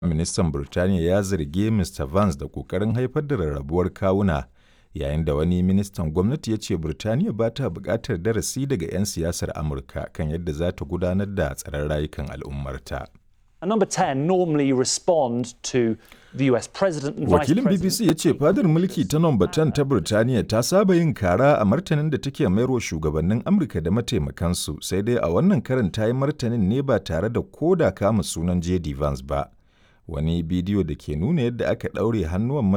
Ministan Birtaniya ya zargi Mr Vance da ƙoƙarin haifar da rarrabuwar kawuna, yayin da wani ministan gwamnati ya ce Birtaniya ba ta buƙatar darasi daga 'yan siyasar Amurka kan yadda za ta gudanar da tsaron rayukan al'ummarta. And number 10 normally respond to the US president and vice Wakilin president. BBC ya ce fadar mulki ta nomba 10 ta Birtaniya ta saba yin kara a martanin da take mayarwa shugabannin Amurka da mataimakansu sai dai a wannan karin ta yi martanin ne ba tare da koda kama sunan JD Vance ba. Wani bidiyo da ke nuna yadda aka ɗaure hannuwan